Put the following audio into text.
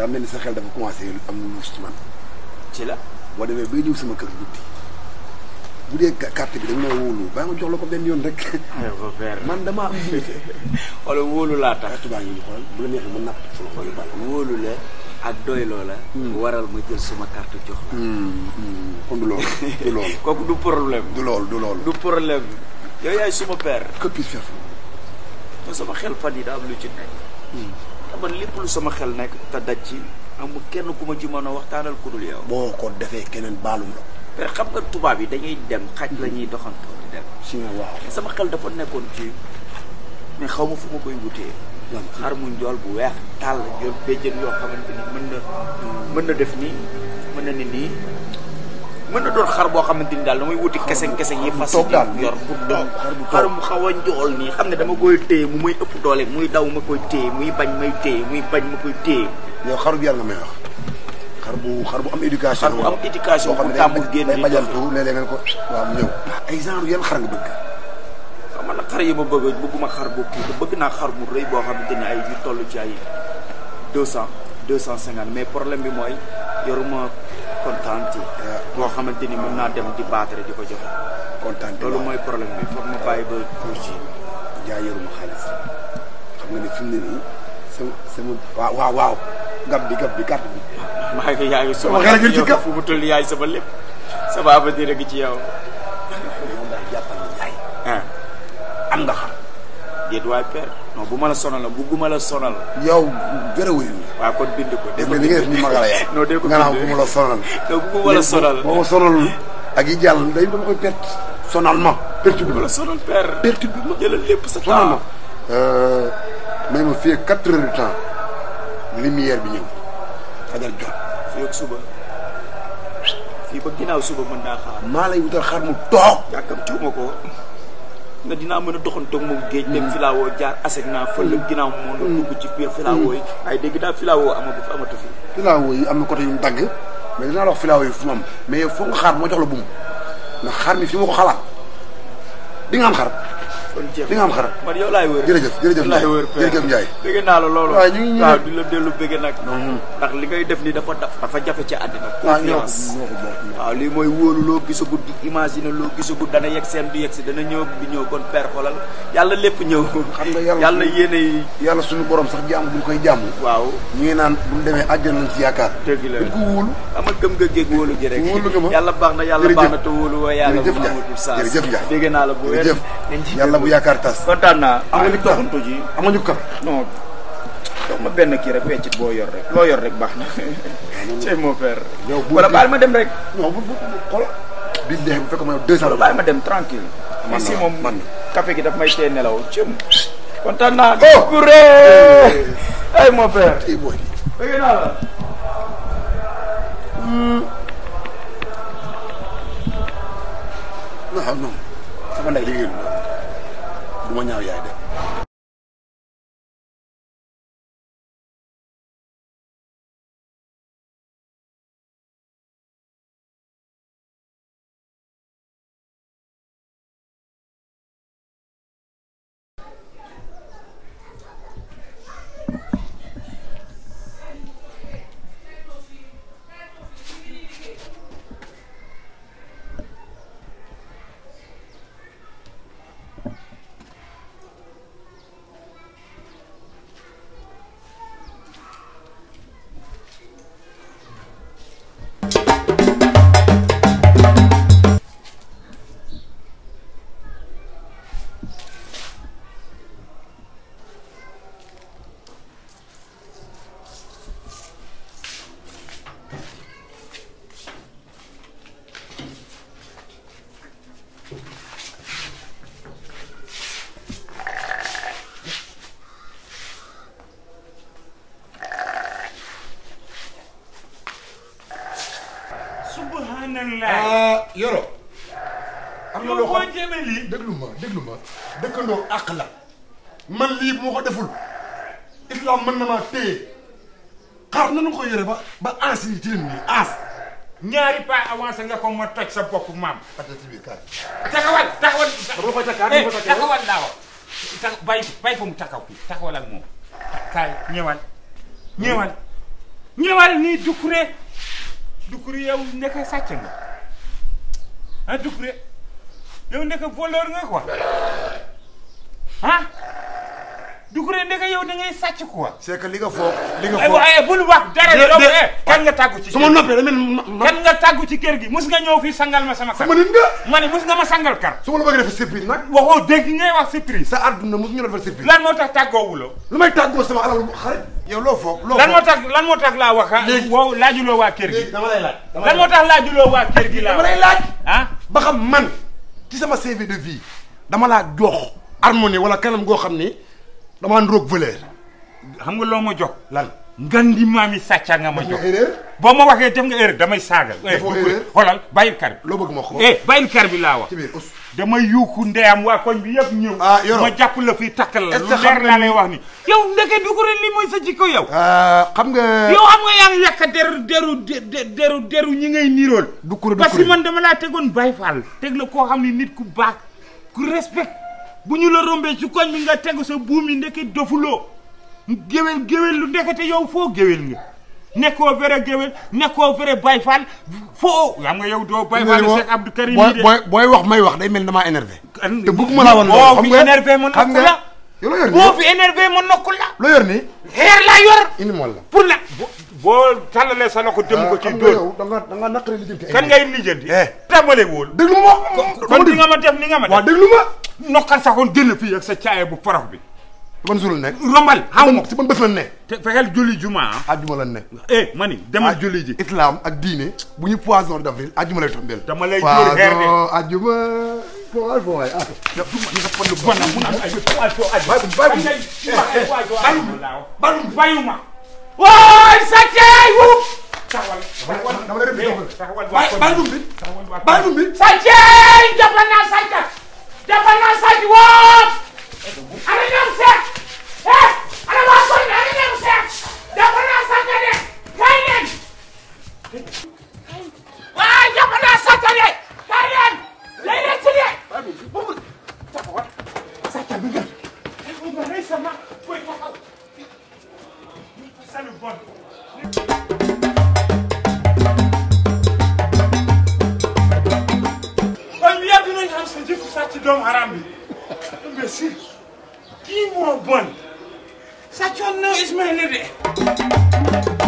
daa mel ni sa xel dafa commencé am lu luus ci man ci la boo demee bay ñëw sama kër guddi bu dee ca- carte bi da nga may wóolu baa nga jox la ko benn yoon rek aywa père man damaa am limité wala wóolu laa tax carte baa ngi ñu xool bu la neexee mën napp sama xol yu bàll wóolu la ak doyloo la waral ma jël suma carte jox la kon du loolu du loolu kooku du problème du loolu du loolu du problème yow yaay suma père que puis faire te sama xel fan yi daa am lu ci nekk te man lépp lu sama xel nekk te daj ci amul kenn ku ma ci mën a waxtaanal ku dul yow boo ko defee keneen baalum la père xam nga tubaab yi dañuy dem xaj la ñuy doxantoo di dem si nga waaw te sama xel dafa nekkoon ci mais xaw ma fu ma koy wutee lan xar mu njool bu weex tàll yor béjjën yoo xamante ni mën na mën na def nii mën na ni nii mën na doon xar boo xamante ni daal damay wuti keseng keseng yi fas toog daal yor bu toog xar bu toog. xar mu xaw a njool nii xam ne dama koy téye mu muy ëpp doole muy daw ma koy téye muy bañ may téye muy bañ ma koy téye yow xaru bi yàlla nga may wax xar bu xar bu am éducation xar bu am éducation boo xam bu ne tàmbul day génn day di bajantu léeg-léeg nga ne ko waaw mu ñëw ay genre yan xar nga bëgg xam nga nag xar yi ma bëgg bëgguma xar bu kii te bëgg naa xar bu rëy boo xamante ni ay yu toll ci ay deux cent deux cent cinquante mais problème bi mooy yoruma kontaan boo xamante ni mën naa dem di baatare di ko joxe kontaan te loolu waaw mooy problème bi foog ma bàyyi ba tuur ci jaay yoruma xaalis xam nga ne fi mu ne nii sama sama waaw waaw waaw gab bi gab bi carte bi maa ngi yaa ngi Sama xel a ngi ci yow kaw. fu mu toll yaay sama lépp sama avenir a ngi ci yow moom daal jàppal ni jaay ah am nga xar déet waay père non bu ma la sonal la bugguma la sonal yow gërë wëri nga waaw kon bind ko dégg nga li nga def ni magala ya non dee ko nga naan bind. bu ma la sonal non bugguma la sonal boo ma sonalul ak yi jàll day dama koy perte sonal ma perturbe bu ma la sonal père perturbe ma jëlal lépp sa sonal ma temps may ma fii quatre heures de temps lumière bi ñëw fajar jot fii ak suba fii ba ginnaaw suba mën naa xaar maa lay wutal xar mu toog yàkkam tuuma ko nga dinaa mën a doxantoog moom géej dem filawoo jaar aseg naa fël ginnaaw moo na dugg ci biir filawoo yi waaye dégg naa filawoo amagu fi amatu fi filaawo yi am na côté yu mu dagg mais dinaa la wax filaawo yi fu mu am mais yow foog nga xaar moo jox la buum ndax xar mi fi ma ko xalaat di nga am xar kon jeex di nga am xar man yow laay wër jërëjëf jërëjëf laay Ndiaye wër jërëjëf Ndiaye bëgg naa la loolu waaw ñu ngi ñëw. waaw di la dellu bëgg nag ndax li ngay def ni dafa daf dafa jafe ci àddina waaw ñoo ko confiance ñoo ko bokk waaw lii mooy wóolu loo gisagut di imaginer loo gisagut dana yegg seen du yegg si dana ñëw bi ñëw kon père xoolal yàlla lépp ñëw xam nga yàlla yàlla yéene yi yàlla suñu borom sax jàmm bu ñu koy jàmm waaw ñu ngi naan bu ñu demee àjjana lañ ci yaakaar dëgg la dañ ko wóolu ama gëm nga géeg wóolu gi rek Wóolu nga ma. yàlla baax na yàlla Jërëjëf. baax na te wóolu wa yàlla jërëjëf bu Ndiaye amatul saas jërëjëf Ndiaye dégg naa la bu wér jërëjëf nañ ci yàlla bu déglu. yaakaar tas kontaan naa am nga ah, ñu doxantu ji am nga ñu kar non jox ma benn kii rek weccit boo yor rek loo yor rek baax na cey mon père yow bu wala baal ma dem rek non bu bu xool bi dee bu fekk ma yow deux cent wala baal ma dem tranquille Man ici na, moom man na. café gi daf may tee nelaw cëm kontaan naa Oh! kuré ay mon père tey booy dégg naa la non non sama ndey liggéeyul du ma ñaaw yaay de subhanallah ah yoro am na yow loo boo xam jëmee lii déglu ma déglu ma dëkkandoo àq la man lii bu ma ko deful islam mën na maa téye xaar nanu ko yore ba ba ans yi ci leen nii ans ñaari pas avancé nga ko ma toj sa bopp maam ate ci biir kaay taxawal taxawal dama koy takkaat eh dama koy takkaat taxawal daawa tax bàyyi bàyyi fa mu taxaw fii taxawal ak moom kaay ñëwal ñëwal ñëwal nii Doucouré Doucouré yow ndeke sàcc nga ah Doucouré yow ndeke voleur nga quoi ah Doucouré ndeke yow da ngay sàcc quoi. c'est que li nga foog li nga ay foog waaye bul wax dara de- yow de- eh kan nga tàggu ci su ma kër noppee da mel ni ma ma kan nga tàggu ci kër gi mus nga ñëw fii sangal ma sama kar sama nit nga ma ne mus nga ma sangal kar su ma la bëggee defee surprise nag waxoo dégg ngay wax surprise sa àdduna mosu ñu la defal surprise lan moo tax tàggoowuloo lu may tàggoo sama alal xarit yow loo foog loo lan moo foog tax lan moo tax laa wax ah Léegi- wow laajuloo waa kër gi léegi dama lay laaj dama lan moo tax laajuloo waa kër gi laa dama lay wax laaj ah ba xam man ci sama CV de vie dama laa jox harmonie wala kanam goo xam ni damaa ndroog valeur xam nga loo ma jox lan ngan di maami sàcca nga ma def jox nga erreur boo ma waxee def nga erreur damay saagal eh Defoo erreur. xoolal bàyyil kar bi loo bëgg ma xool eh bàyyil kar bi laa wax ci biir us damay yuuxu ndeyam waa koñ bi yëpp ñëw Ah, Yoro. ma jàpp la fii takkal la Est-ce lu que leer xam nga laa ni- lay wax ni yow ndeke Doucouré li mooy sa jikko yow xam nga yow xam nga yaa ngi yàq deru deru de- deru deru ñi ngay nirool Doucouré parce que Doucouré man dama laa tegoon Baye Fall teg la koo xam ne nit ku baax ku respect bu ñu la rombee ci koñ bi nga tegu sa buum yi ndeke dofuloo géwél géwél lu ndekete yow foo géwél nga nekkoo vrai géwél nekkoo vrai Baye Fall foo xam nga yow doo Baye Fall Cheikh Abdou Karim booy yi de booy booy wax may wax day mel ni damaa énervé An- te bëgguma laa wan boo loolu xam fi nga énervé ma xam nokku nga la yow loo yor boo nii fi énervé ma nokku la loo yor nii xeer laa yor indi mool la pour la bo- boo tàllalee sa loxo dem ko ci xam nga dóor yow da nga da nga naqari li jëm kan ngay lijjanti. Eh. tàmbale wóol. déglu ma wax kon di nga ma def ni nga ma waaw def. déglu ma nokkal saxoon génn fii ak sa caaya bu forox bi. ban suul nekk rombal xaw ma si ban bés lan ne te fexeel julli juma ah. àjjuma lan nekk eh ma ni dama julli ji. islam ak diine bu ñu poisson d'avril àjjuma lay tombeel Dama lay dóor xeer de. poisson àjjuma poisson bon waay ah bon nag mun am ay poisson ay. Bàyyi ko, bàyyi ko. ay ay poisson ay. Bàyyi ko. bayuma. waay sa caay wu. taxawal dama lay def di doxal. taxawal waa bàyyi koñ bàyyi dum bi taxawal waa koñ bàyyi dum bi sa caay jàppal naa sàcc jàppal naa sàcc woo. ana ñoom seet. eh ana waa koñ bi ana ñoom seet. jàppal naa sàcc de kay leen. waay jàppal naa sàcc de kay leen. lay leen ci de. taxawal sàcc bi nga. nga rey sama boy taxaw. salu bon. kon bi yàgg nañu xam sa jëfu sàcc doomu haram bi mais si kii moo bon sàccoon na Ismaïla de